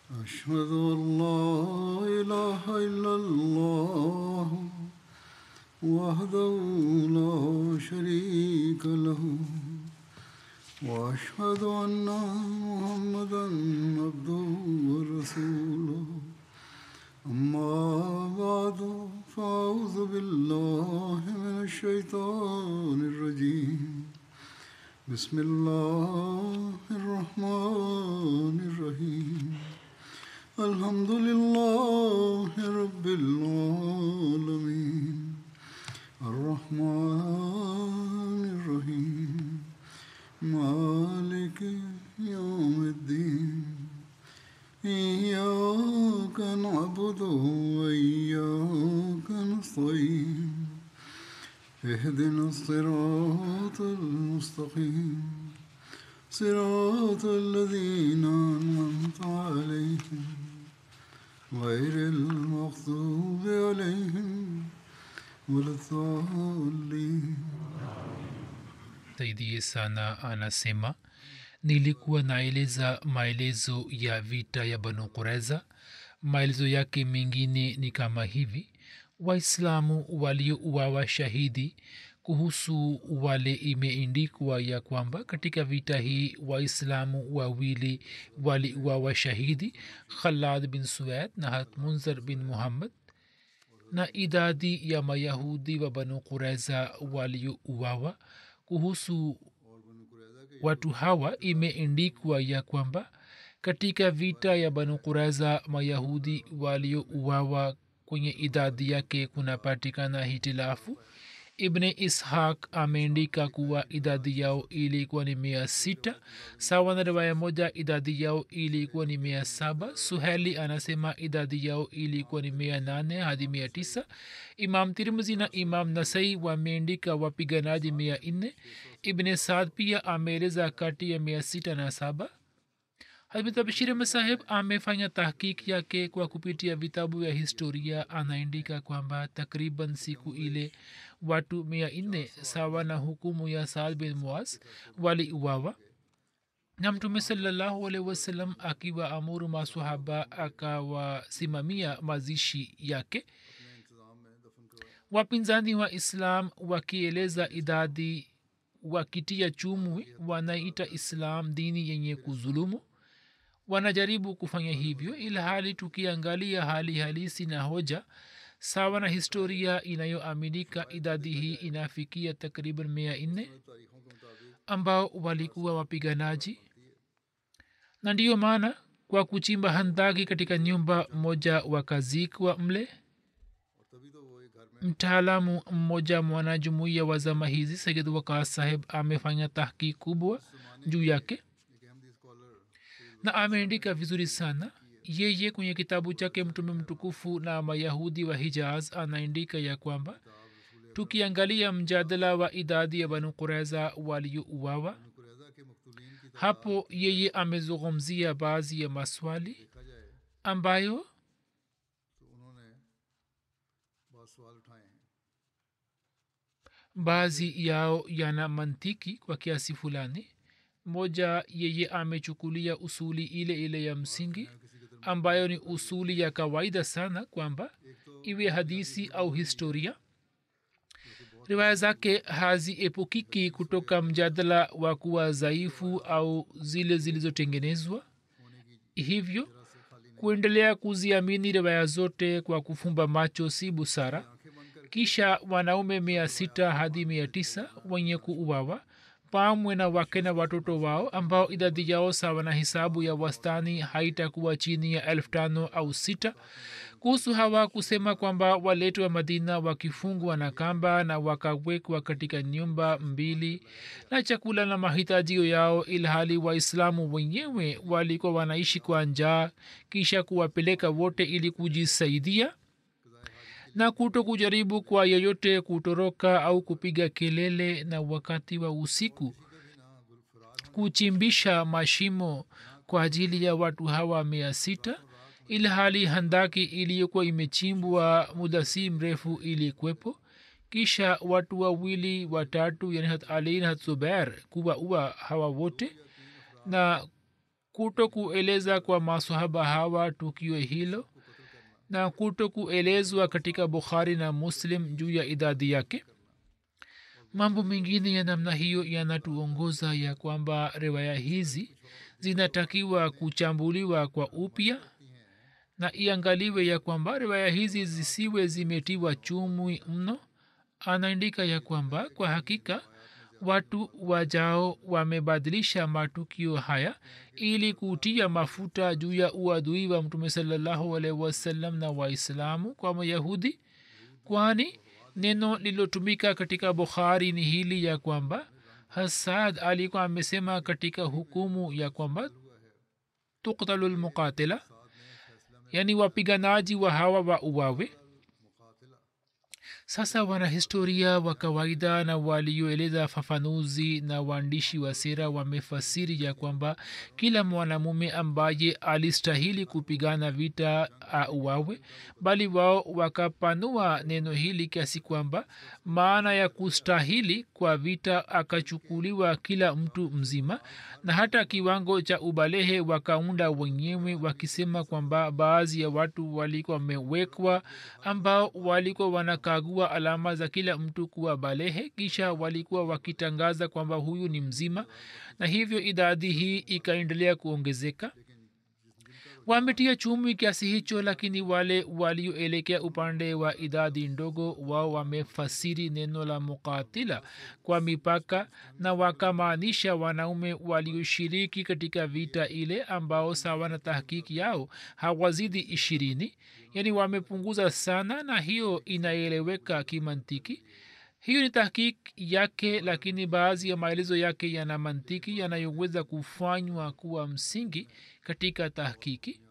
أشهد أن لا إله إلا الله وحده لا شريك له وأشهد أن محمدا عبده ورسوله أما بعد فأعوذ بالله من الشيطان الرجيم بسم الله الرحمن الرحيم الحمد لله رب العالمين الرحمن الرحيم مالك يوم الدين إياك نعبد وإياك نستعين اهدنا الصراط المستقيم صراط الذين أنعمت عليهم غير المغضوب عليهم ولا الضالين saidie sana anasema nilikuwa naeleza maelezo ya vita ya banu kureza maelezo yake mengine ni kama hivi waislamu waliouawa shahidi kuhusu wale imeindikwa ya kwamba katika vita hii waislamu wawili waliuawa shahidi khalad bin sued na hatmunzar bin muhammad na idadi ya mayahudi wa banu kureza waliouawa kuhusu watu hawa imeendikwa ya kwamba katika vita ya banu kureza mayahudi waliouawa kwenye idadi yake kunapatikana hitilafu ibne ishaq ameandika kuwa idadi yao ilikuwa ni mia sita sawa na riwaya moja idadi yao ilikuwa ni mia saba suheli anasema idadi yao ilikuwa ni mia nane hadi mia tisa imam tirmzi na imam nasai wameandika wapiganaji mia nne ibne saad pia ameeleza kati ya mia sita na saba hazrat masaheb amefanya tahkik yake kwa kupitia vitabu vya historia anaandika kwamba takriban siku ile watu mia nne sawa na hukumu ya saad bin muaz waliuawa na mtume salallahu alehi wasallam akiwa amuru masahaba akawasimamia mazishi yake wapinzani wa islam wakieleza idadi wakitia chumwi wanaita islam dini yenye kuzulumu wanajaribu kufanya hivyo ila hali tukiangalia hali halisi na hoja sawa na historia inayoaminika idadi hii inafikia takriban mia nne ambao walikuwa wapiganaji na ndiyo maana kwa kuchimba handaki katika nyumba moja wakazikwa mle mtaalamu mmoja mwanajumuiya wa zama hizi sayid wakas saheb amefanya tahki kubwa juu yake na ameandika vizuri sana yeye kwenye kitabu chake mtume mtukufu na mayahudi wa hijaz anaandika ya kwamba tukiangalia mjadala wa idadi ya banu kureza waliouawa hapo yeye amezungumzia baadhi ya maswali ambayo baadhi yao yana mantiki kwa kiasi fulani moja yeye amechukulia usuli ile ile ya msingi ambayo ni usuli ya kawaida sana kwamba iwe hadisi au historia riwaya zake haziepukiki kutoka mjadala wa kuwa dhaifu au zile zilizotengenezwa hivyo kuendelea kuziamini riwaya zote kwa kufumba macho si busara kisha wanaume mia sita hadi mia tisa wenye kuuawa pamwe na wake na watoto wao ambao idadi yao sawa na hisabu ya wastani haitakuwa chini ya elfu tano au sita kuhusu hawa kusema kwamba waletwa madina wakifungwa na kamba na wakawekwa katika nyumba mbili na chakula na mahitajio yao ilhali waislamu wenyewe walikuwa wanaishi kwa njaa kisha kuwapeleka wote ili kujisaidia na kuto kujaribu kwa yeyote kutoroka au kupiga kelele na wakati wa usiku kuchimbisha mashimo kwa ajili ya watu hawa mia sita ilhali handaki iliyokuwa imechimbwa muda si mrefu ilikwepo kisha watu wawili watatu yani hat ali na hat zubair kuwaua hawa wote na kuto kueleza kwa masahaba hawa tukio hilo na kuto kuelezwa katika bukhari na muslim juu ya idadi yake mambo mengine ya namna hiyo yanatuongoza ya kwamba riwaya hizi zinatakiwa kuchambuliwa kwa upya na iangaliwe ya kwamba riwaya hizi zisiwe zimetiwa chumwi mno anaandika ya kwamba kwa hakika watu wajao wamebadilisha matukio haya ili kutia mafuta juu ya uadui wa mtume salallahu alaihi wasallam na waislamu kwa mayahudi kwani neno lililotumika katika bukhari ni hili ya kwamba hasad alikuwa amesema katika hukumu ya kwamba tuktalu lmuqatila yaani wapiganaji wa hawa wa uwawe sasa wanahistoria wa kawaida na walioeleza fafanuzi na waandishi wa sera wamefasiri ya kwamba kila mwanamume ambaye alistahili kupigana vita auawe bali wao wakapanua neno hili kiasi kwamba maana ya kustahili kwa vita akachukuliwa kila mtu mzima na hata kiwango cha ubalehe wakaunda wenyewe wakisema kwamba baadhi ya watu walikuwa wamewekwa ambao walikuwa wanakagua alama za kila mtu kuwa balehe kisha walikuwa wakitangaza kwamba huyu ni mzima na hivyo idadi hii ikaendelea kuongezeka wametia chumi kiasi hicho lakini wale walioelekea upande wa idadi ndogo wao wamefasiri neno la mukatila kwa mipaka na wakamaanisha wanaume walioshiriki katika vita ile ambao sawa na tahkiki yao hawazidi ishirini yaani wamepunguza sana na hiyo inaeleweka kimantiki hiyo ni tahkik yake lakini baadhi ya maelezo yake yana mantiki yanayoweza kufanywa kuwa msingi katika tahkiki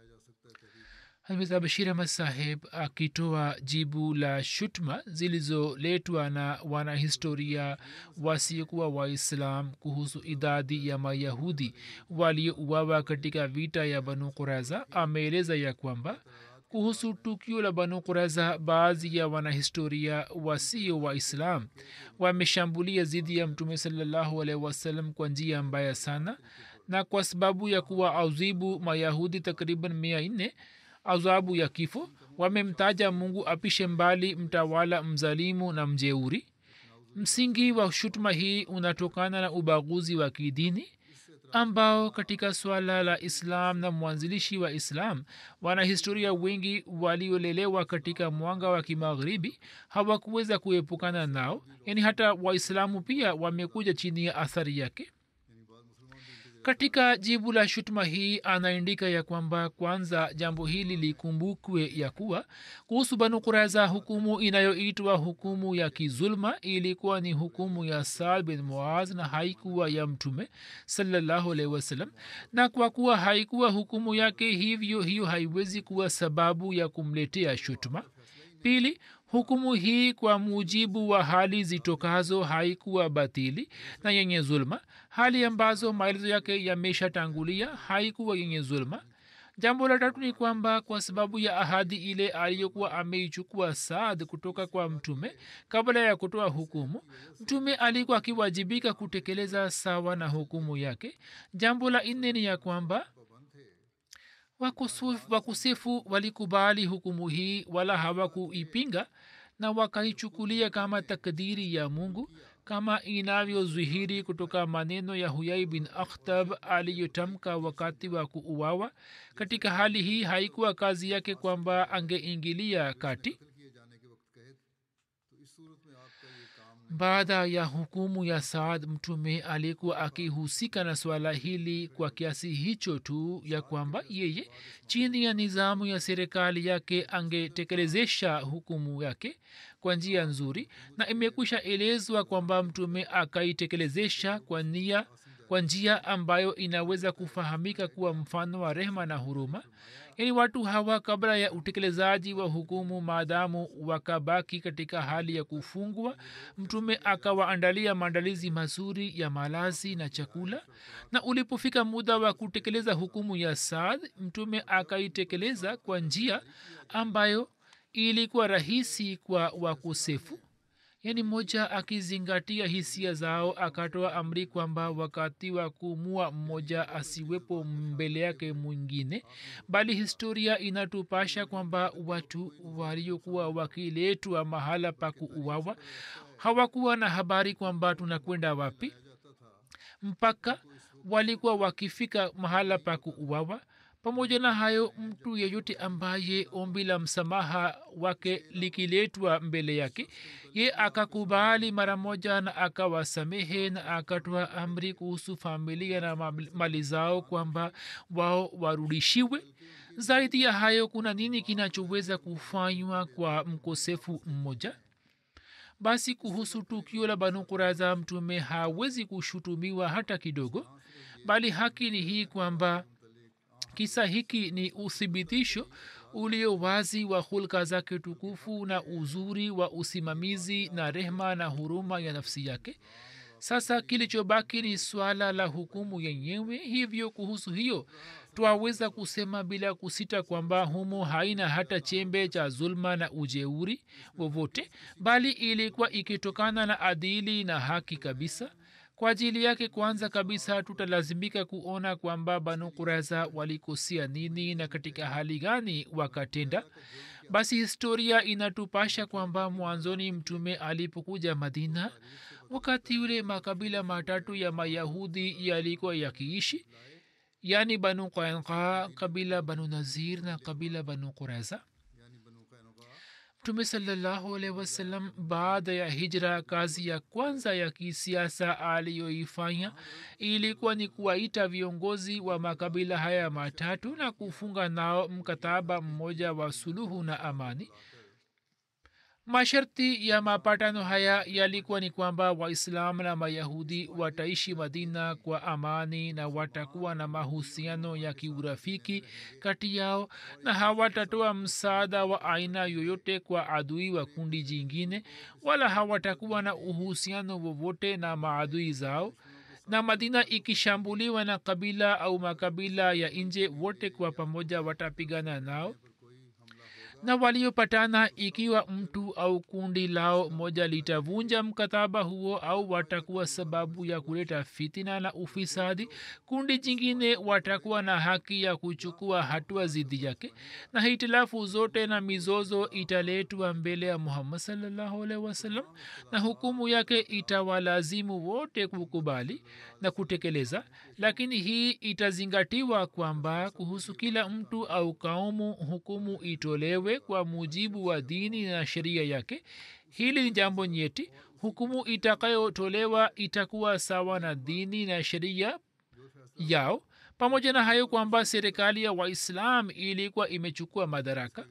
bashir ahmad saheb akitoa jibu la shutma zilizoletwa na wanahistoria wasiokuwa waislam kuhusu idadi ya mayahudi waliouawa katika vita ya banu quraza ameeleza ya kwamba kuhusu tukio la banu quraza baadhi ya wanahistoria wasio waislam wameshambulia zidi ya mtume salallahu alaihi wasallam kwa njia mbaya sana na kwa sababu ya kuwa auzibu mayahudi takriban mia nne adhabu ya kifo wamemtaja mungu apishe mbali mtawala mzalimu na mjeuri msingi wa shutuma hii unatokana na ubaguzi wa kidini ambao katika swala la islam na mwanzilishi wa islam wanahistoria wengi waliolelewa katika mwanga wa kimagharibi hawakuweza kuepukana nao yaani hata waislamu pia wamekuja chini ya athari yake katika jibu la shutuma hii anaandika ya kwamba kwanza jambo hili likumbukwe ya kuwa kuhusu banu kuraiza hukumu inayoitwa hukumu ya kizulma ilikuwa ni hukumu ya saad bin muaz na haikuwa ya mtume salallahu alaihi wasallam na kwa kuwa haikuwa hukumu yake hivyo hiyo haiwezi kuwa sababu ya kumletea shutuma pili hukumu hii kwa mujibu wa hali zitokazo haikuwa batili na yenye zulma hali ambazo maelezo yake yameshatangulia haikuwa yenye zulma jambo la tatu ni kwamba kwa sababu ya ahadi ile aliyokuwa ameichukua saad kutoka kwa mtume kabla ya kutoa hukumu mtume alikuwa akiwajibika kutekeleza sawa na hukumu yake jambo la nne ni ya kwamba wakusifu walikubali hukumu hii wala hawakuipinga na wakaichukulia kama takdiri ya mungu kama inavyozwihiri kutoka maneno ya huyai bin akhtab aliyotamka wakati wa kuuawa katika hali hii haikuwa kazi yake kwamba angeingilia kati baada ya hukumu ya saad mtume alikuwa akihusika na swala hili kwa kiasi hicho tu ya kwamba yeye chini ya nizamu ya serikali yake angetekelezesha hukumu yake kwa njia nzuri na imekwisha elezwa kwamba mtume akaitekelezesha kwa nia kwa njia ambayo inaweza kufahamika kuwa mfano wa rehma na huruma yaani watu hawa kabla ya utekelezaji wa hukumu maadamu wakabaki katika hali ya kufungwa mtume akawaandalia maandalizi mazuri ya malazi na chakula na ulipofika muda wa kutekeleza hukumu ya saad mtume akaitekeleza kwa njia ambayo ilikuwa rahisi kwa wakosefu yaani mmoja akizingatia hisia zao akatoa amri kwamba wakati wa kumua mmoja asiwepo mbele yake mwingine bali historia inatupasha kwamba watu waliokuwa wakiletwa mahala pa kuuawa hawakuwa na habari kwamba tunakwenda wapi mpaka walikuwa wakifika mahala pa kuuawa pamoja na hayo mtu yeyote ambaye ombi la msamaha wake likiletwa mbele yake ye akakubali mara moja na akawasamehe na akatoa amri kuhusu familia na mali zao kwamba wao warudishiwe zaidi ya hayo kuna nini kinachoweza kufanywa kwa mkosefu mmoja basi kuhusu tukio la banu kuraza mtume hawezi kushutumiwa hata kidogo bali haki ni hii kwamba kisa hiki ni uthibitisho ulio wazi wa hulka zake tukufu na uzuri wa usimamizi na rehma na huruma ya nafsi yake sasa kilichobaki ni swala la hukumu yenyewe hivyo kuhusu hiyo twaweza kusema bila kusita kwamba humo haina hata chembe cha zulma na ujeuri wowote bali ilikuwa ikitokana na adili na haki kabisa kwa ajili yake kwanza kabisa tutalazimika kuona kwamba banu kureza walikosia nini na katika hali gani wakatenda basi historia inatupasha kwamba mwanzoni mtume alipokuja madina wakati yule makabila matatu ya mayahudi yalikuwa yakiishi yaani banu qainqa kabila banu nazir na kabila banu kureza mtume salallahu alaihi wasallam baada ya hijra kazi ya kwanza ya kisiasa aliyoifanya ilikuwa ni kuwaita viongozi wa makabila haya matatu na kufunga nao mkataba mmoja wa suluhu na amani masharti ya mapatano haya yalikuwa ni kwamba waislamu na mayahudi wataishi madina kwa amani na watakuwa na mahusiano ya kiurafiki kati yao na hawatatoa msaada wa aina yoyote kwa adui wa kundi jingine wala hawatakuwa na uhusiano wowote na maadui zao na madina ikishambuliwa na kabila au makabila ya nje wote kwa pamoja watapigana nao na waliopatana ikiwa mtu au kundi lao moja litavunja mkataba huo au watakuwa sababu ya kuleta fitina na ufisadi kundi jingine watakuwa na haki ya kuchukua hatua zidi yake na hitilafu zote na mizozo italetwa mbele ya muhammad salllahu alaihi wasallam na hukumu yake itawalazimu wote kukubali na kutekeleza lakini hii itazingatiwa kwamba kuhusu kila mtu au kaumu hukumu itolewe kwa mujibu wa dini na sheria yake hili ni jambo nyeti hukumu itakayotolewa itakuwa sawa na dini na sheria yao pamoja na hayo kwamba serikali ya waislam ilikuwa imechukua madaraka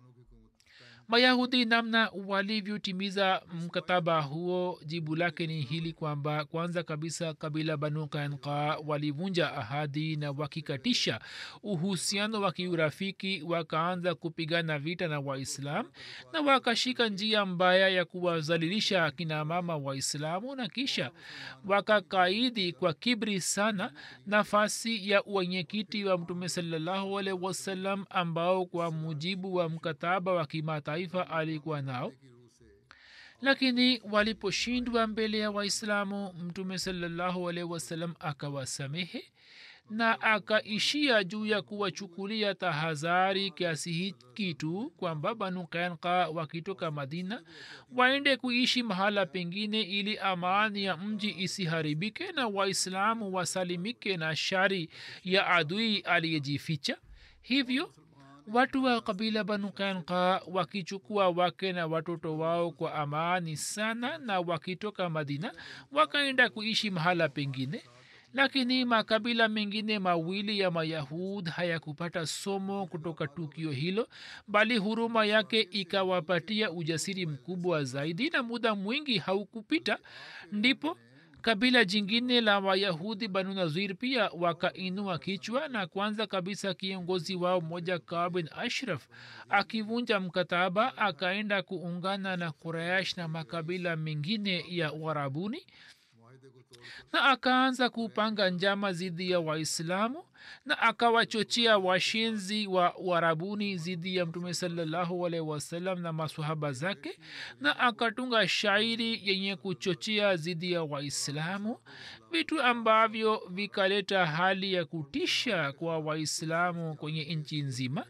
mayahudi namna walivyotimiza mkataba huo jibu lake ni hili kwamba kwanza kabisa kabila banu kanka walivunja ahadi na wakikatisha uhusiano wa kiurafiki wakaanza kupigana vita na waislam na wakashika njia mbaya ya kuwazalilisha akina mama waislamu na kisha wakakaidi kwa kibri sana nafasi ya uwenyekiti wa mtume salallahu alaihi wasallam ambao kwa mujibu wa mkataba wa kimataifa alikuwa nao lakini waliposhindwa mbele ya waislamu mtume salallahu alaihi wasallam akawasamehe na akaishia juu ya kuwachukulia tahadhari kiasi hiki tu kwamba banu kanka wakitoka madina waende kuishi mahala pengine ili amani ya mji isiharibike na waislamu wasalimike na shari ya adui aliyejificha hivyo watu wa kabila banu kanka wakichukua wake na watoto wao kwa amani sana na wakitoka madina wakaenda kuishi mahala pengine lakini makabila mengine mawili ya mayahud hayakupata somo kutoka tukio hilo bali huruma yake ikawapatia ujasiri mkubwa zaidi na muda mwingi haukupita ndipo kabila jingine la wayahudi banu nazir pia wakainua kichwa na kwanza kabisa kiongozi wao mmoja kaa bin ashraf akivunja mkataba akaenda kuungana na qurayash na makabila mengine ya uarabuni na akaanza kupanga njama dhidi ya waislamu na akawachochea washenzi wa warabuni dhidi ya mtume salallahu alaihi wasallam na masahaba zake na akatunga shairi yenye kuchochea dhidi ya waislamu vitu ambavyo vikaleta hali ya kutisha kwa waislamu kwenye nchi nzima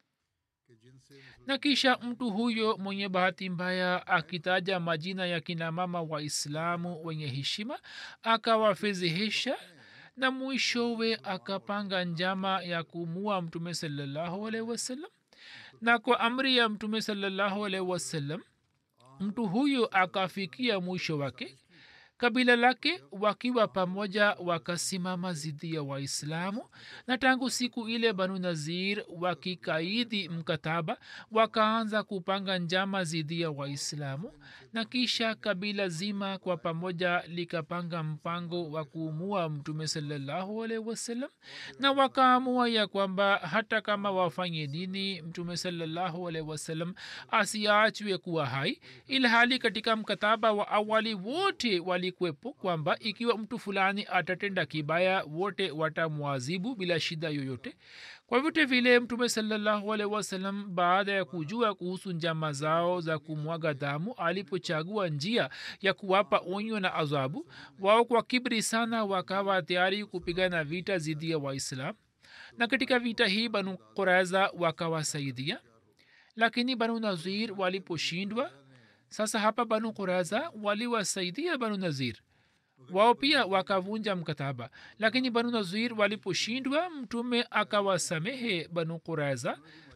na kisha mtu huyo mwenye bahati mbaya akitaja majina ya kina mama waislamu wenye heshima akawafedhehesha na mwishowe akapanga njama ya kumua mtume salallahu alaihi wasallam na kwa amri ya mtume salallahu alaihi wasallam mtu huyo akafikia mwisho wake kabila lake wakiwa pamoja wakasimama zidi ya waislamu na tangu siku ile banu nazir wakikaidi mkataba wakaanza kupanga njama zidi ya waislamu na kisha kabila zima kwa pamoja likapanga mpango wa kuumua mtume salallahu alaihi wasallam na wakaamua ya kwamba hata kama wafanye nini mtume salallahu alaihi wasallam asiachwe kuwa hai ilhali katika mkataba wa awali wote wali kuwepo kwamba ikiwa mtu fulani atatenda kibaya wote watamwazibu bila shida yoyote kwa vyote vile mtume salallahu alaihi wasallam baada ya kujua kuhusu njama zao za kumwaga damu alipochagua njia ya kuwapa onyo na adhabu wao kwa kibri sana wakawa tayari kupigana vita dhidi ya waislam na katika vita hii banu quraiza wakawasaidia lakini banu nazir waliposhindwa sasa hapa banu quraza waliwasaidia banu nazir wao pia wakavunja mkataba lakini banu nazir waliposhindwa mtume akawasamehe banu quraza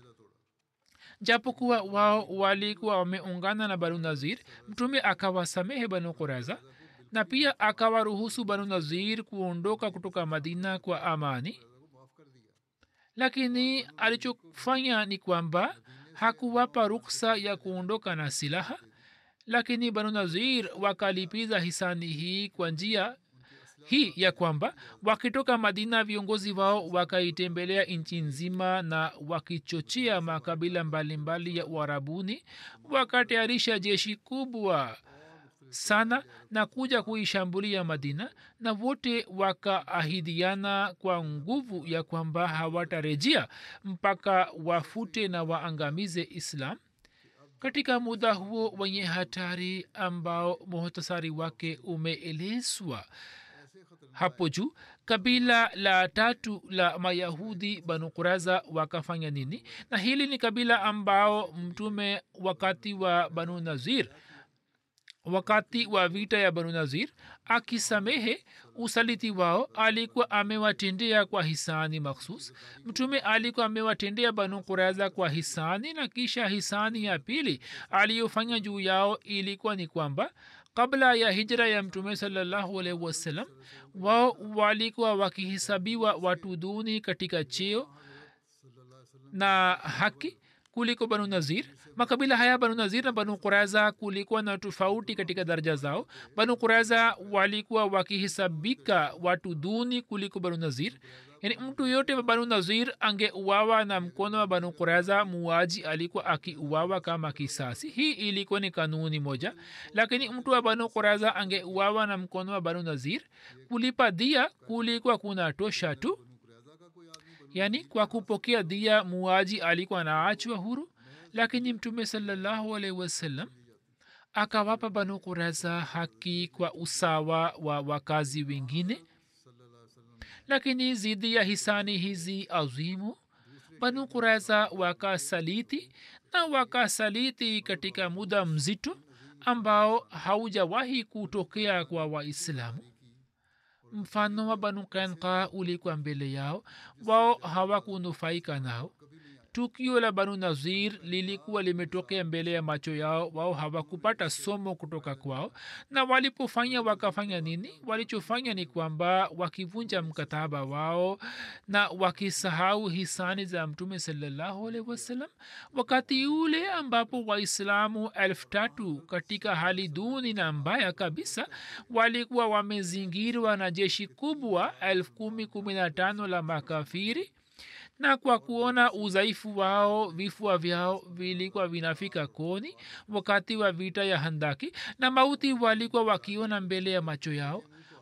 japokuwa wao walikuwa wameungana na banu nazir mtume akawasamehe banu quraza na pia akawaruhusu banu nazir kuondoka kutoka madina kwa amani lakini alichofanya ni kwamba hakuwapa ruksa ya kuondoka na silaha lakini banu nazir wakalipiza hisani hii kwa njia hii ya kwamba wakitoka madina viongozi wao wakaitembelea nchi nzima na wakichochea makabila mbalimbali mbali ya uarabuni wakatayarisha jeshi kubwa sana na kuja kuishambulia madina na wote wakaahidiana kwa nguvu ya kwamba hawatarejea mpaka wafute na waangamize islam katika muda huo wenye hatari ambao muhtasari wake umeelezwa hapo juu kabila la tatu la mayahudi banu kuraza wakafanya nini na hili ni kabila ambao mtume wakati wa banu nazir wakati wa vita ya banu nazir akisamehe usaliti wao alikuwa amewatendea kwa hisani makhsus mtume alikuwa amewatendea banu kuraza kwa hisani na kisha hisani ya pili aliyofanya juu yao ilikuwa ni kwamba kabla ya hijra ya mtume salallahu alaihi wasallam wao walikuwa wakihesabiwa watu duni katika cheo na haki kuliko banu nazir makabila haya banu nazir na banu quraza kulikuwa na tofauti katika daraja zao banu quraza walikuwa wakihesabika watu duni kuliko banu nazir yani mtu yote wa banu nazir angeuawa na mkono wa banu quraza muaji alikuwa akiuawa kama kisasi hii ilikuwa ni kanuni moja lakini mtu wa banu quraza angeuawa na mkono wa banu nazir kulipa dia kulikuwa kuna tosha tu yaani kwa kupokea dia muaji alikuwa anaachwa huru lakini mtume salallahu alaihi wasallam akawapa banu quraza haki kwa usawa wa wakazi wengine lakini zidi ya hisani hizi azimu banu quraza wakasaliti na wakasaliti katika muda mzito ambao haujawahi kutokea kwa waislamu mfano wa banu kanka ulikuwa mbele yao wao hawakunufaika nao tukio la banu nazir lilikuwa limetokea mbele ya macho yao wao hawakupata somo kutoka kwao na walipofanya wakafanya nini walichofanya ni kwamba wakivunja mkataba wao na wakisahau hisani za mtume salallahu alaihi wasallam wakati ule ambapo waislamu elfu tatu katika hali duni na mbaya kabisa walikuwa wamezingirwa na jeshi kubwa elfu kumi kumi na tano la makafiri na kwa kuona udhaifu wao vifua vyao vilikuwa vinafika koni wakati wa vita ya handaki na mauti walikuwa wakiona mbele ya macho yao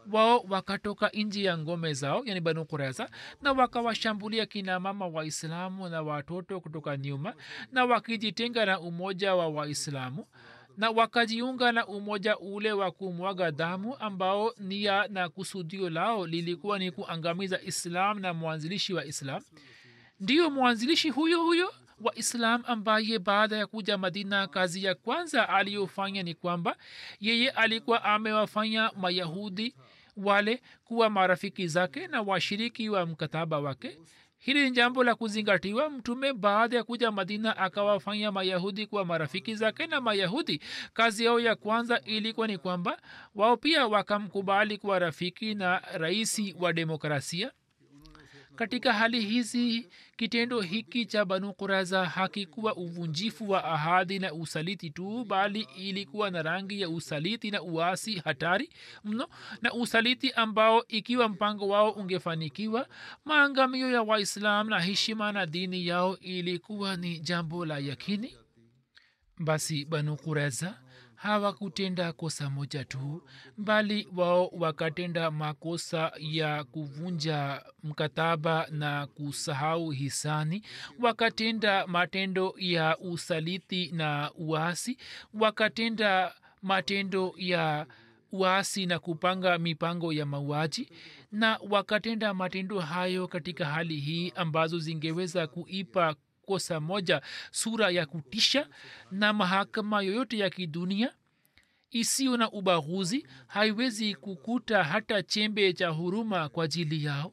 wao wakatoka nji ya ngome zao yani banu kureza na wakawashambulia kina mama waislamu na watoto kutoka nyuma na wakijitenga na umoja wa waislamu na wakajiunga na umoja ule wa kumwaga damu ambao nia na kusudio lao lilikuwa ni kuangamiza islam na mwanzilishi wa islam ndiyo mwanzilishi huyo huyo wa islam ambaye baada ya kuja madina kazi ya kwanza aliyofanya ni kwamba yeye alikuwa amewafanya mayahudi wale kuwa marafiki zake na washiriki wa mkataba wake hili ni jambo la kuzingatiwa mtume baada ya kuja madina akawafanya mayahudi kuwa marafiki zake na mayahudi kazi yao ya kwanza ilikuwa ni kwamba wao pia wakamkubali kuwa rafiki na raisi wa demokrasia katika hali hizi kitendo hiki cha banu kuraza hakikuwa uvunjifu wa ahadi na usaliti tu bali ilikuwa na rangi ya usaliti na uasi hatari mno na usaliti ambao ikiwa mpango wao ungefanikiwa maangamio ya waislam na heshima na dini yao ilikuwa ni jambo la yakini basi banu kureza hawakutenda kosa moja tu bali wao wakatenda makosa ya kuvunja mkataba na kusahau hisani wakatenda matendo ya usaliti na uasi wakatenda matendo ya uasi na kupanga mipango ya mauaji na wakatenda matendo hayo katika hali hii ambazo zingeweza kuipa kosa moja sura ya kutisha na mahakama yoyote ya kidunia isiyo na ubaguzi haiwezi kukuta hata chembe cha huruma kwa ajili yao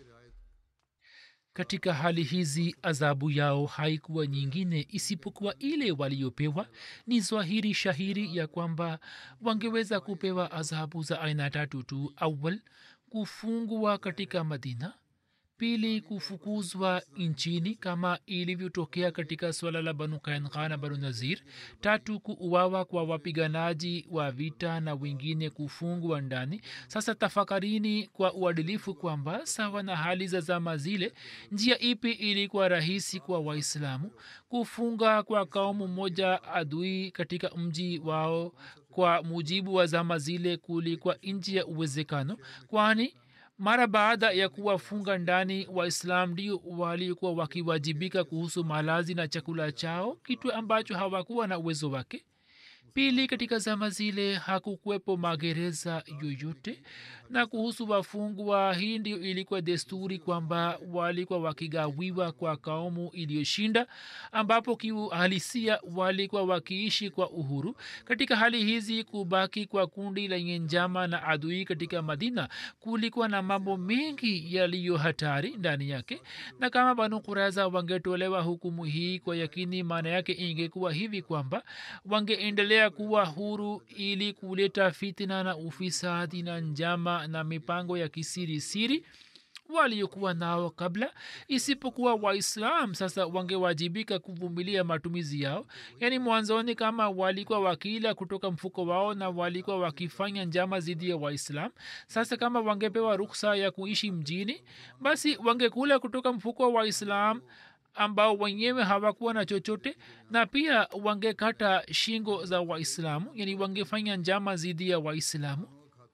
katika hali hizi adhabu yao haikuwa nyingine isipokuwa ile waliopewa ni zwahiri shahiri ya kwamba wangeweza kupewa adhabu za aina tatu tu awal kufungwa katika madina pili kufukuzwa nchini kama ilivyotokea katika swala la banu kainka na banu nazir tatu kuuawa kwa wapiganaji wa vita na wengine kufungwa ndani sasa tafakarini kwa uadilifu kwamba sawa na hali za zama zile njia ipi ilikuwa rahisi kwa waislamu kufunga kwa kaumu moja adui katika mji wao kwa mujibu wa zama zile kulikuwa nji ya uwezekano kwani mara baada ya kuwafunga ndani waislam ndio walikuwa wakiwajibika kuhusu malazi na chakula chao kitu ambacho hawakuwa na uwezo wake pili katika zama zile hakukuwepo magereza yoyote na kuhusu wafungwa hii ndio ilikuwa desturi kwamba walikuwa wakigawiwa kwa kaumu iliyoshinda ambapo kiuhalisia walikuwa wakiishi kwa uhuru katika hali hizi kubaki kwa kundi lenye njama na adui katika madina kulikuwa na mambo mengi yaliyo hatari ndani yake na kama banu kuraza wangetolewa hukumu hii kwa yakini maana yake ingekuwa hivi kwamba wangeendelea kuwa huru ili kuleta fitna na ufisadi na njama na mipango ya kisiri siri waliokuwa nao kabla isipokuwa waislam sasa wangewajibika kuvumilia matumizi yao yaani mwanzoni kama walikuwa wakila kutoka mfuko wao na walikuwa wakifanya njama dhidi ya waislam sasa kama wangepewa ruksa ya kuishi mjini basi wangekula kutoka mfuko wa waislam ambao wenyewe hawakuwa na chochote na pia wangekata shingo za waislamu yani wangefanya njama dhidi ya waislamu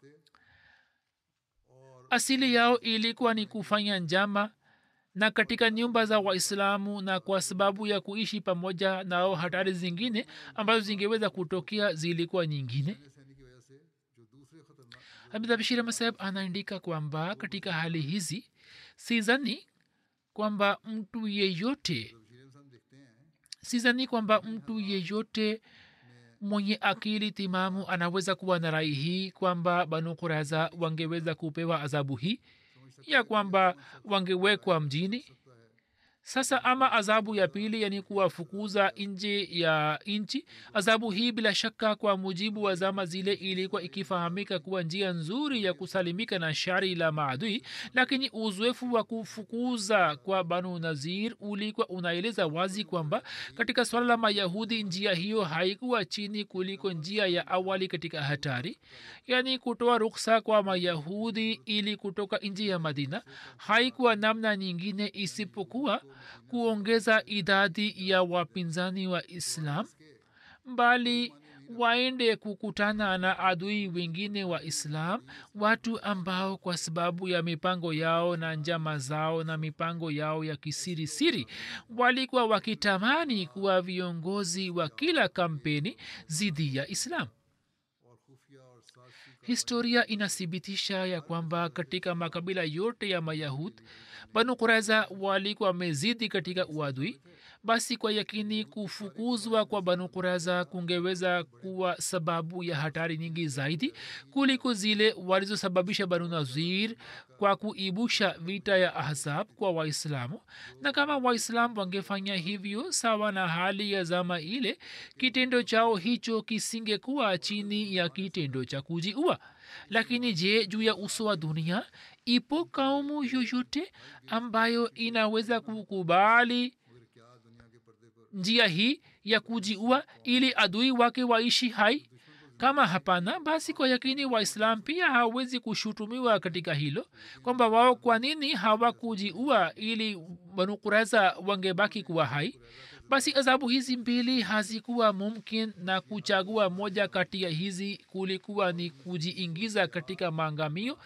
asili yao ilikuwa ni kufanya njama na katika nyumba za waislamu na kwa sababu ya kuishi pamoja nao hatari zingine ambazo zingeweza kutokea zilikuwa nyingine hamidabishira masaheb anaandika kwamba katika hali hizi sizani kwamba mtu yeyote sizani kwamba mtu yeyote mwenye akili timamu anaweza kuwa na rai hii kwamba banu kuraza wangeweza kupewa adhabu hii ya kwamba wangewekwa mjini sasa ama adhabu ya pili yani kuwafukuza nje ya nchi adhabu hii bila shaka kwa mujibu wa zama zile ilikuwa ikifahamika kuwa njia nzuri ya kusalimika na shari la maadui lakini uzoefu wa kufukuza kwa banu nazir ulikuwa unaeleza wazi kwamba katika swala la mayahudi njia hiyo haikuwa chini kuliko njia ya awali katika hatari yaani kutoa ruksa kwa mayahudi ili kutoka nji ya madina haikuwa namna nyingine isipokuwa kuongeza idadi ya wapinzani wa islam bali waende kukutana na adui wengine wa islam watu ambao kwa sababu ya mipango yao na njama zao na mipango yao ya kisirisiri walikuwa wakitamani kuwa viongozi wa kila kampeni dhidi ya islam historia inathibitisha ya kwamba katika makabila yote ya mayahud banu kuraiza walikuwa wamezidi katika uadui basi kwa yakini kufukuzwa kwa banu kuraiza kungeweza kuwa sababu ya hatari nyingi zaidi kuliko zile walizosababisha banu nazir kwa kuibusha vita ya ahzab kwa waislamu na kama waislamu wangefanya hivyo sawa na hali ya zama ile kitendo chao hicho kisingekuwa chini ya kitendo cha kujiua lakini je juu ya uso wa dunia ipo kaumu yoyote ambayo inaweza kukubali njia hii ya kujiua ili adui wake waishi hai kama hapana basi kwa yakini waislam pia hawezi kushutumiwa katika hilo kwamba wao kwa nini hawakujiua ili banukureza wangebaki kuwa hai basi adhabu hizi mbili hazikuwa mumkin na kuchagua moja kati ya hizi kulikuwa ni kujiingiza katika maangamio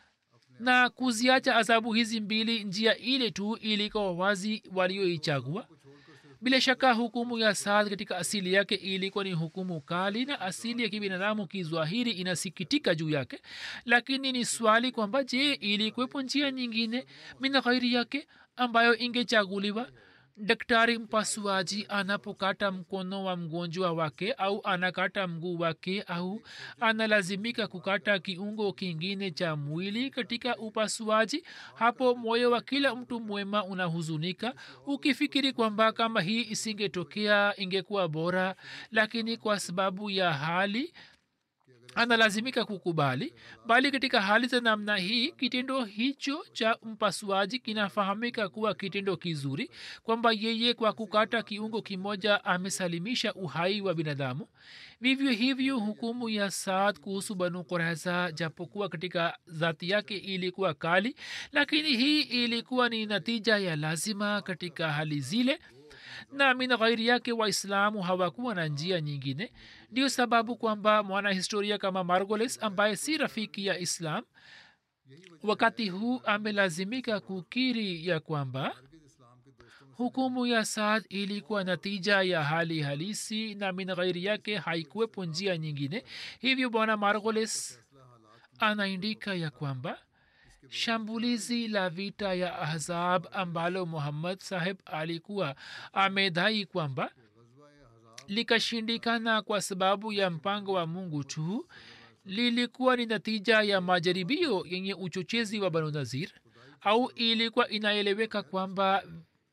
na kuziacha adhabu hizi mbili njia ile tu ilikuwa wazi walioichagua bila shaka hukumu ya saad katika asili yake ilikuwa ni hukumu kali na asili ya kibinadamu kizwahiri inasikitika juu yake lakini ni swali kwamba je ilikuwepo njia nyingine mina ghairi yake ambayo ingechaguliwa daktari mpasuaji anapokata mkono wa mgonjwa wake au anakata mguu wake au analazimika kukata kiungo kingine cha mwili katika upasuaji hapo moyo wa kila mtu mwema unahuzunika ukifikiri kwamba kama hii isingetokea ingekuwa bora lakini kwa sababu ya hali analazimika kukubali bali katika hali za namna hii kitendo hicho cha mpasuaji kinafahamika kuwa kitendo kizuri kwamba yeye kwa kukata kiungo kimoja amesalimisha uhai wa binadamu vivyo hivyo hukumu ya saad kuhusu banu kureza japokuwa katika dhati yake ilikuwa kali lakini hii ilikuwa ni natija ya lazima katika hali zile na min ghairi yake waislamu hawakuwa na njia nyingine ndio sababu kwamba mwanahistoria kama margoles ambaye si rafiki ya islam wakati huu amelazimika kukiri ya kwamba hukumu ya saad ilikuwa natija ya hali halisi na min ghairi yake haikuwepo njia nyingine hivyo bwana margoles anaindika ya kwamba shambulizi la vita ya ahzab ambalo muhammad saheb alikuwa amedhai kwamba likashindikana kwa sababu ya mpango wa mungu tu lilikuwa ni natija ya majaribio yenye uchochezi wa banu nazir au ilikuwa inaeleweka kwamba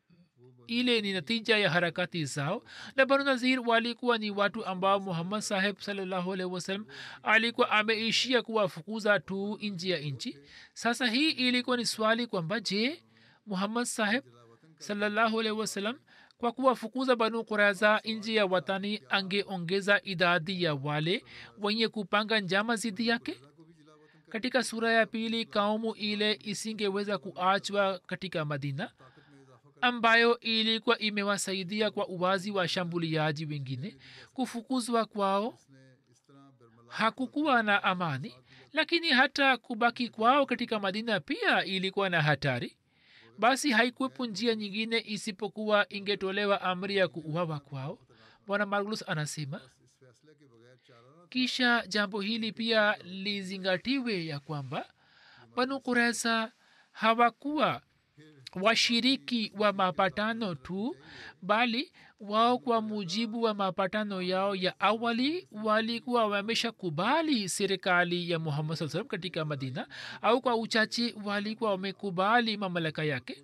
ile ni natija ya harakati zao na banu nazir walikuwa ni watu ambao muhammad saheb salallahu alaihi wasallam alikuwa ameishia kuwafukuza tu nji ya nchi sasa hii ilikuwa ni swali kwamba je muhammad saheb salallahu alaihi wasallam kwa kuwafukuza banu kuraza nji ya watani angeongeza idadi ya wale wenye kupanga njama zidi yake katika sura ya pili kaumu ile isingeweza kuachwa katika madina ambayo ilikuwa imewasaidia kwa uwazi wa shambuliaji wengine kufukuzwa kwao hakukuwa na amani lakini hata kubaki kwao katika madina pia ilikuwa na hatari basi haikuwepo njia nyingine isipokuwa ingetolewa amri ya kuuawa kwao bwana marglus anasema kisha jambo hili pia lizingatiwe ya kwamba banu kuresa hawakuwa washiriki wa mapatano tu bali wao kwa mujibu wa mapatano yao ya awali walikuwa wamesha kubali serikali ya muhammad saa salam katika madina au kwa uchache walikuwa wamekubali mamlaka yake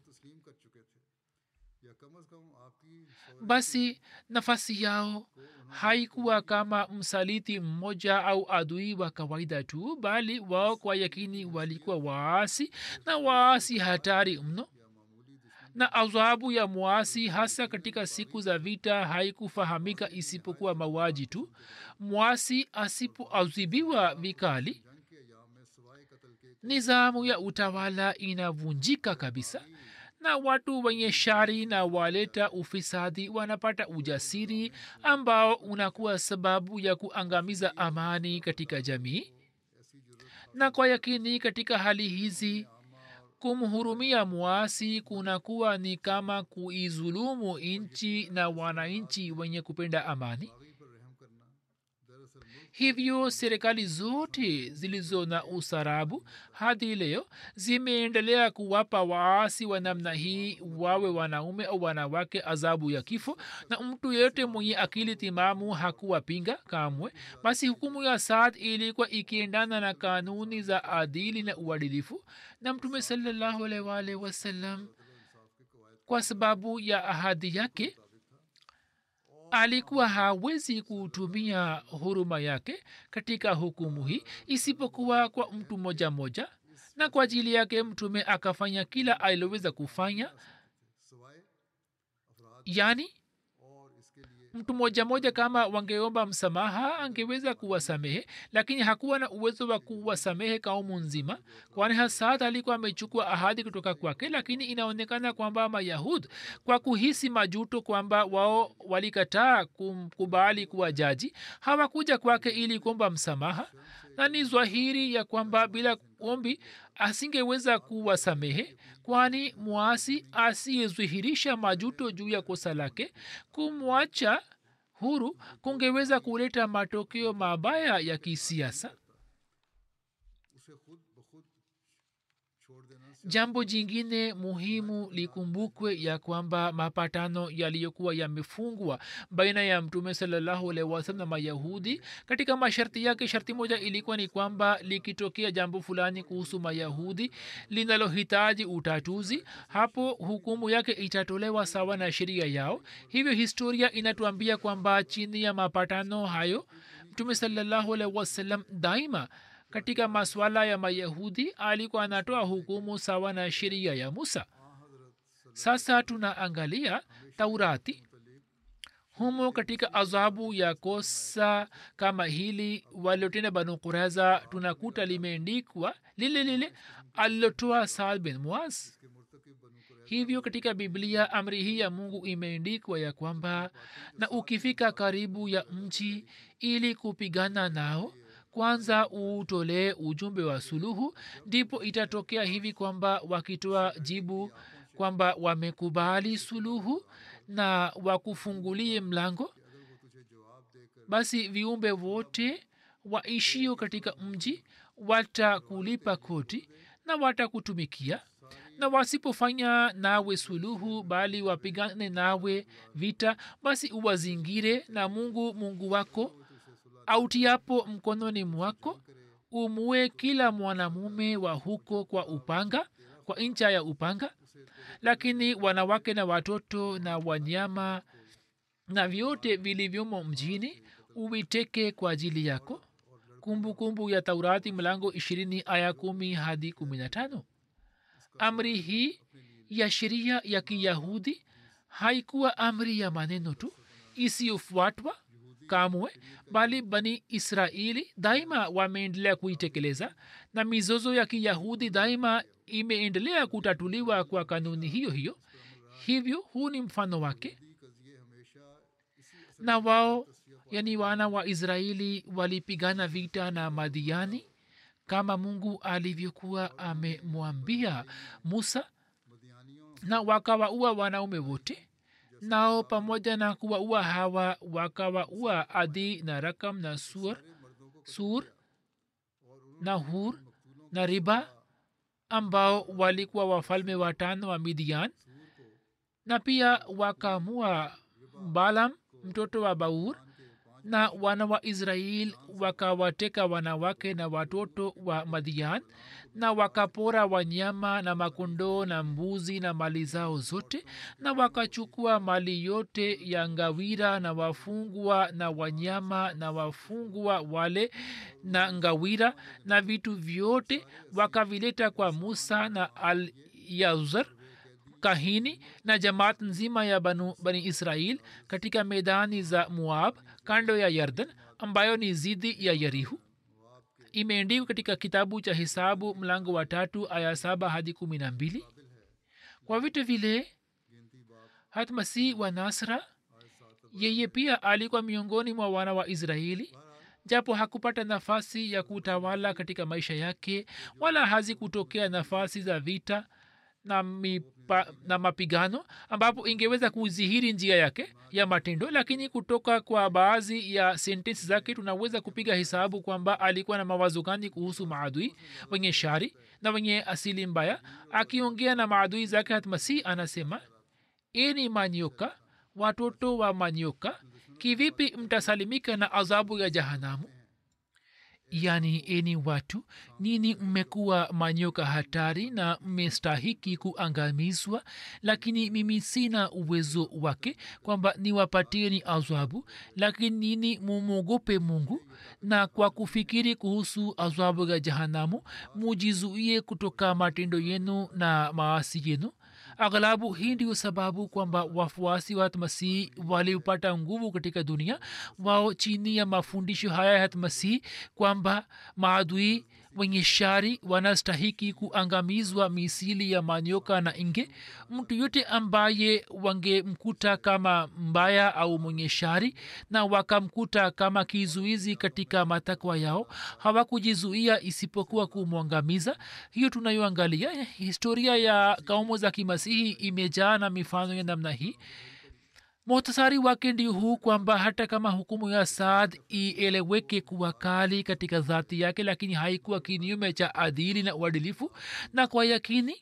basi nafasi yao haikuwa kama msaliti mmoja au adui wa kawaida tu bali wao kwa yakini walikuwa waasi na waasi hatari mno na adhabu ya mwasi hasa katika siku za vita haikufahamika isipokuwa mauaji tu mwasi asipoadhibiwa vikali nizamu ya utawala inavunjika kabisa na watu wenye shari na waleta ufisadi wanapata ujasiri ambao unakuwa sababu ya kuangamiza amani katika jamii na kwa yakini katika hali hizi kumhurumia mwasi kunakuwa ni kama kuizulumu nchi na wananchi wenye kupenda amani hivyo serikali zote zilizo na usarabu hadi leo zimeendelea kuwapa waasi wa namna hii wawe wanaume au wanawake adhabu ya kifo na mtu yeyote mwenye akili timamu hakuwapinga kamwe basi hukumu ya saad ilikuwa ikiendana na kanuni za adili na uadilifu na mtume salallahu alaihi waalihi wasallam kwa sababu ya ahadi yake alikuwa hawezi kutumia huruma yake katika hukumu hii isipokuwa kwa mtu moja moja na kwa ajili yake mtume akafanya kila aliloweza kufanya yaani mtu moja moja kama wangeomba msamaha angeweza kuwasamehe lakini hakuwa na uwezo wa kuwasamehe kaumu nzima kwani hasad alikuwa amechukua ahadi kutoka kwake lakini inaonekana kwamba mayahud kwa kuhisi majuto kwamba wao walikataa kumkubali kuwa jaji hawakuja kwake ili kuomba msamaha na ni zwahiri ya kwamba bila ombi asingeweza kuwasamehe kwani mwasi asiyedhihirisha majuto juu ya kosa lake kumwacha huru kungeweza kuleta matokeo mabaya ya kisiasa jambo jingine muhimu likumbukwe ya kwamba mapatano yaliyokuwa yamefungwa baina ya mtume salallahu alaihi wasalam na mayahudi katika masharti yake sharti moja ilikuwa ni kwamba likitokea jambo fulani kuhusu mayahudi linalohitaji utatuzi hapo hukumu yake itatolewa sawa na sheria yao hivyo historia inatuambia kwamba chini ya mapatano hayo mtume salallahu alaihi wasallam daima katika maswala ya mayahudi alikuwa anatoa hukumu sawa na sheria ya musa sasa tunaangalia taurati humo katika adhabu ya kosa kama hili waliotenda banu kureza tunakuta limeendikwa lile lile alilotoa saad bin muaz hivyo katika biblia amri hii ya mungu imeendikwa ya kwamba na ukifika karibu ya mji ili kupigana nao kwanza uutolee ujumbe wa suluhu ndipo itatokea hivi kwamba wakitoa jibu kwamba wamekubali suluhu na wakufungulie mlango basi viumbe wote waishio katika mji watakulipa koti na watakutumikia na wasipofanya nawe suluhu bali wapigane nawe vita basi uwazingire na mungu mungu wako autiapo mkononi mwako umue kila mwanamume wa huko kwa upanga kwa ncha ya upanga lakini wanawake na watoto na wanyama na vyote vilivyomo mjini uviteke kwa ajili yako kumbukumbu kumbu ya taurati mlango ishirini aya kumi hadi kumi na tano amri hii ya sheria ya kiyahudi haikuwa amri ya maneno tu isiyofuatwa kamwe bali bani israeli daima wameendelea kuitekeleza na mizozo ya kiyahudi daima imeendelea kutatuliwa kwa kanuni hiyo hiyo hivyo huu ni mfano wake na wao yani wana wa israeli walipigana vita na madiani kama mungu alivyokuwa amemwambia musa na wakawaua wanaume wote nao pamoja na kuwaua hawa wakawaua adi na rakam na sur sur na hur na riba ambao walikuwa wafalme watano wa midian na pia wakamua balam mtoto wa baur na wana wa israel wakawateka wanawake na watoto wa madian na wakapora wanyama na makondoo na mbuzi na mali zao zote na wakachukua mali yote ya ngawira na wafungwa na wanyama na wafungwa wale na ngawira na vitu vyote wakavileta kwa musa na al yazar kahini na jamaat nzima ya banu, bani israel katika medani za muab kando ya yardan ambayo ni zidi ya yarihu imeendikwa katika kitabu cha hisabu mlango wa tatu aya saba hadi kumi na mbili kwa vitu vile hatmasi wa nasra yeye pia alikuwa miongoni mwa wana wa israeli japo hakupata nafasi ya kutawala katika maisha yake wala hazikutokea nafasi za vita na, mipa, na mapigano ambapo ingeweza kudhihiri njia yake ya matendo lakini kutoka kwa baadhi ya sentensi zake tunaweza kupiga hesabu kwamba alikuwa na mawazo gani kuhusu maadui wenye shari na wenye asili mbaya akiongea na maadui zake hatmasi anasema eni manyoka watoto wa manyoka kivipi mtasalimika na adhabu ya jahanamu yani eni watu nini mmekuwa manyoka hatari na mmestahiki kuangamizwa lakini mimi sina uwezo wake kwamba niwapatieni adhabu lakini nini mumwogope mungu na kwa kufikiri kuhusu adhabu ya jahanamu mujizuie kutoka matendo yenu na maasi yenu aghlabu hii ndio sababu kwamba wafuasi wa hatmasihi waliopata nguvu katika dunia wao chini ya mafundisho haya ya hatmasihi kwamba maadui wenye shari wanastahiki kuangamizwa misili ya manyoka na inge mtu yote ambaye wangemkuta kama mbaya au mwenye shari na wakamkuta kama kizuizi katika matakwa yao hawakujizuia isipokuwa kumwangamiza hiyo tunayoangalia historia ya kaumu za kimasihi imejaa na mifano ya namna hii muhtasari wake ndio huu kwamba hata kama hukumu ya saad ieleweke kuwa kali katika dhati yake lakini haikuwa kinyume cha adili na uadilifu na kwa yakini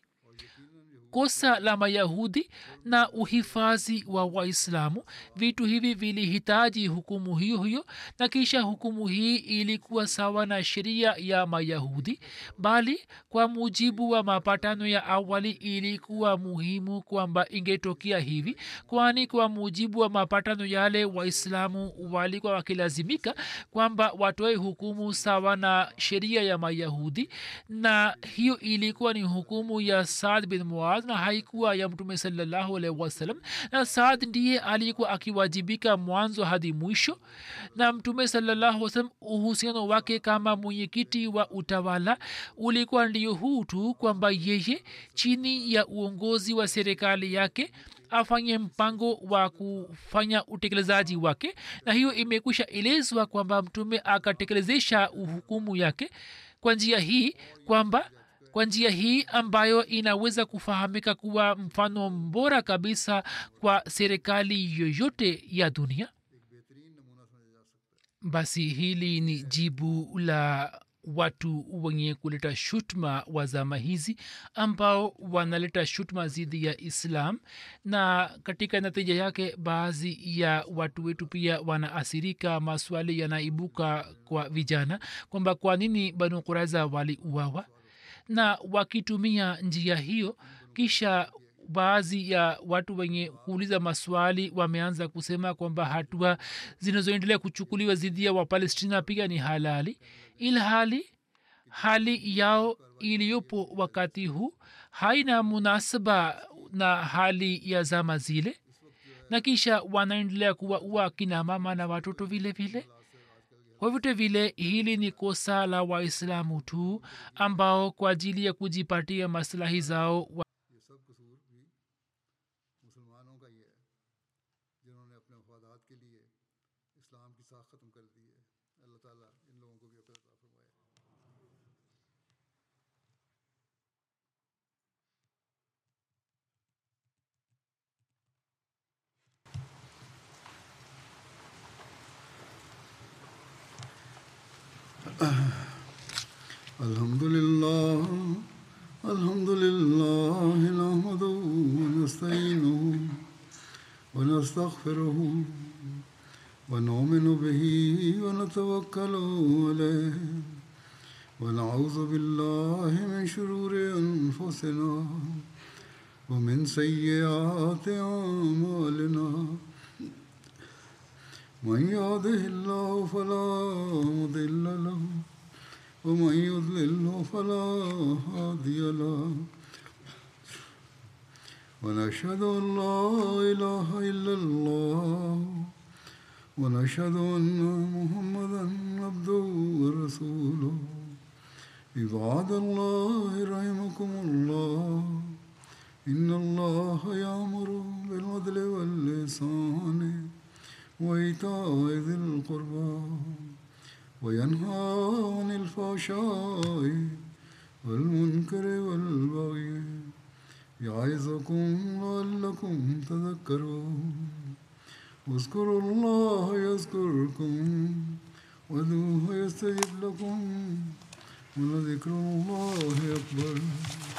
kosa la mayahudi na uhifadhi wa waislamu vitu hivi vilihitaji hukumu hiyo hiyo na kisha hukumu hii ilikuwa sawa na sheria ya mayahudi bali kwa mujibu wa mapatano ya awali ilikuwa muhimu kwamba ingetokea hivi kwani kwa mujibu wa mapatano yale waislamu walikuwa wakilazimika kwamba watoe hukumu sawa na sheria ya mayahudi na hiyo ilikuwa ni hukumu ya saad bin muaz na haikuwa ya mtume salallahu alaihi wasallam na saad ndiye alikuwa akiwajibika mwanzo hadi mwisho na mtume salallahu wasallam uhusiano wake kama mwenyekiti wa utawala ulikuwa ndio huu tu kwamba yeye chini ya uongozi wa serikali yake afanye mpango wa kufanya utekelezaji wake na hiyo imekwisha elezwa kwamba mtume akatekelezesha uhukumu yake kwa njia hii kwamba kwa njia hii ambayo inaweza kufahamika kuwa mfano bora kabisa kwa serikali yoyote ya dunia basi hili ni jibu la watu wenye kuleta shutma wa zama hizi ambao wanaleta shutma dhidi ya islam na katika natija yake baadhi ya watu wetu pia wanaasirika maswali yanaibuka kwa vijana kwamba kwa nini banu kuraiza waliuawa na wakitumia njia hiyo kisha baadhi ya watu wenye kuuliza maswali wameanza kusema kwamba hatua zinazoendelea kuchukuliwa dhidi ya wapalestina pia ni halali ilhali hali yao iliyopo wakati huu haina munasaba na hali ya zama zile na kisha wanaendelea kuwaua kina mama na watoto vile vile kwa vyote vile hili ni kosa la waislamu tu ambao kwa ajili ya kujipatia maslahi zao wa ये सब कसूर भी मुसलमानों का ही है जिन्होंने अपने मफादात के लिए इस्लाम की साख ख़त्म कर दी है अल्लाह ताला इन लोगों को भी अकल अता फरमाए الحمد لله الحمد لله نحمده ونستعينه ونستغفره ونؤمن به ونتوكل عليه ونعوذ بالله من شرور أنفسنا ومن سيئات أعمالنا من يهده الله فلا مضل له ومن يضلله فلا هادي له ونشهد ان لا اله الا الله ونشهد ان محمدا عبده ورسوله عباد الله رحمكم الله إن الله يأمر بالعدل واللسان وإيتاء ذي القربى وينهى عن الفحشاء والمنكر والبغي يعظكم لعلكم تذكرون واذكروا الله يذكركم وادعوه يستجب لكم ولذكر الله أكبر